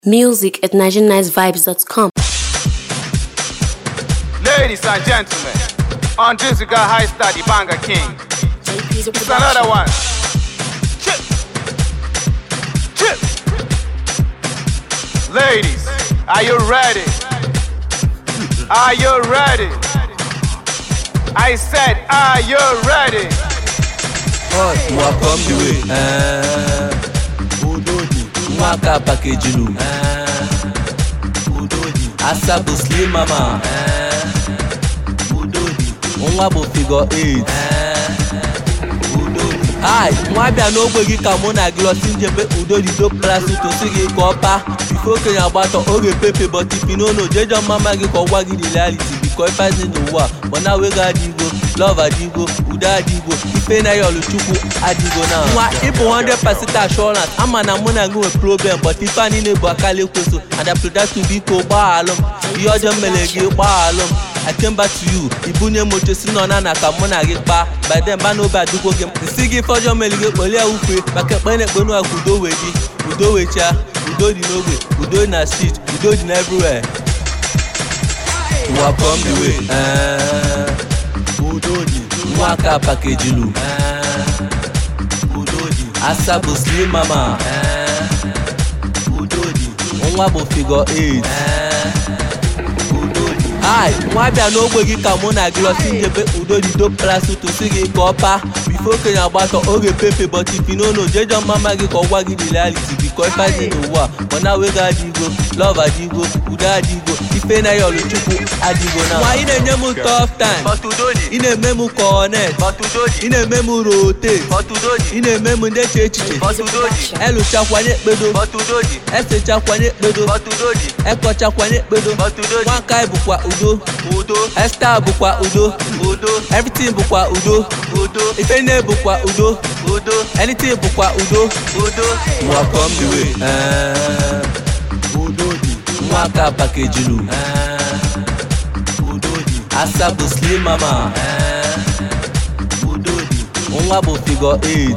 Music at NigerianNiceVibes.com. Ladies and gentlemen, on Jessica High Star, the Banga King. It's another one. Chip. Chip. Ladies, are you ready? Are you ready? I said, are you ready? Hot, welcome the way. Uh, Udodi, Mwaka pakejulu. Uh, Udodi, Asabu slim mama. Uh, Udodi, nwa bụ figure 8. Uh, Udodi. Hi, nwa bịa n'ogbe gị ka mụ na gị lọsi njebe Udodi do plasi tosi gị ka ọ pa. Bifo okenye agbatọ oge pepe but if you no know jejọ mama gị ka ọ gwa gị the reality because ife dị n'ụwa but now wego adịgo love adịgo udo adịgo ife na ya ọlụchukwu adịgo na nwa ịbụ 100% assurance ama na mụ na gị nwere problem but ife a niile bụ akala ekweso and I pray that to biko gbaghalụ m ihe ọjọọ mere gị gbaghalụ m I came back to you ibunye m oche si nọ na na ka mụ na gị kpaa by then ba n'obe adịgwo gị m nsị gị ife ọjọọ mere gị kpọlie ukwe maka ekpe na-ekpe n'ụwa ka udo wee dị udo wechaa udo dị n'ogbe udo dị na street udo dị na everywhere welcome the way. Uh, Udodi, Mwaka pakejilu. Uh, Udodi, Asabu slim mama. Uh, Udodi, nwa bụ figure 8. Uh, Udodi. Hi, nwa bịa n'ogbe gị ka mụ na gị lọsi njebe Udodi do plasi tosi gị ka ọ pa bifo okenye agbatọ oge pepe but if you no know jejọ mama gị ka ọ gwa gị the reality because ife dị n'ụwa but now wego adịgo love adịgo udo adịgo ife na ya ọlụchukwu adịgo na nwa ị na-enye m tough time But Udodi, ị na-eme m connect but Udodi, ị na-eme m rotate but Udodi, ị na-eme m ndeche echiche but Udodi, elụchakwanye ekpedo but Udodi, esechakwanye ekpedo but Udodi, ekọchakwanye ekpedo but Udodi, nwankai bụkwa udo Udo, esta bụkwa udo Udo, everything bụkwa udo Udo, ife nne bụkwa udo Udo, anything bụkwa udo Udo. welcome the way. Uh, Udodi, Mwaka pakejulu. Uh, Udodi, Asabu slim mama. Uh, Udodi, nwa bụ figure 8.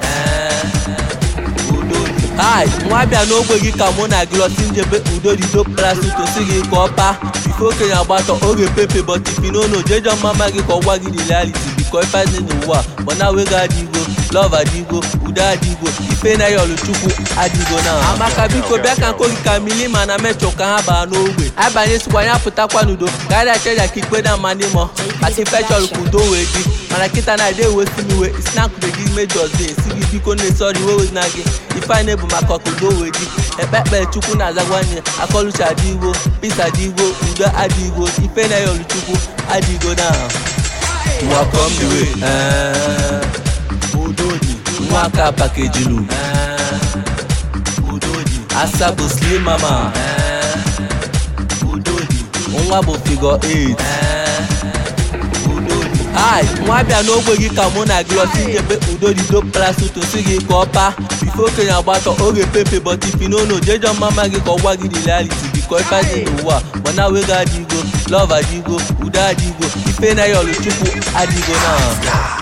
Uh, Udodi. Hi, nwa bịa n'ogbe gị ka mụ na gị lọsi njebe Udodi do plasi tosi gị ka ọ pa bifo okenye agbatọ oge pepe but if you no know jejọ mama gị ka ọ gwa gị the reality because ife dị n'ụwa but now wego adịgo love adịgo udo adịgo ife na ya ọlụchukwu adịgo na amaka biko bịa ka nko gị ka mili ma na mechọ ka ha baa n'ogbe abanye sikwa ya pụtakwa n'udo karịa cheja ka ikpe na mmadụ mọ ati ife chọrọ ka udo wee dị mana kịta na ade ewesi m iwe isi na nkụbe gị mejọs dị esi gị biko na-esọrọ iwe wezi na gị ife anyị na-ebu maka ka udo wee dị ekpe ekpere chukwu na-azagwa nye akọlucha adịgbo pis adịgbo udo adịgbo ife na ya ọlụchukwu adịgo na welcome the way. Uh, Udodi, Mwaka pakejulu. Uh, Udodi, Asabu slim mama. Uh, Udodi, nwa bụ figure 8. Uh, Udodi. Hi, nwa bịa n'ogbe gị ka mụ na gị lọsi njebe Udodi do plasi tosi gị ka ọ pa bifo okenye agbatọ oge pepe but if you no know jejọ mama gị ka ọ gwa gị the reality because ife dị n'ụwa but now wego adịgo love adịgo udo adịgo ife na ya ọlụchukwu adịgo na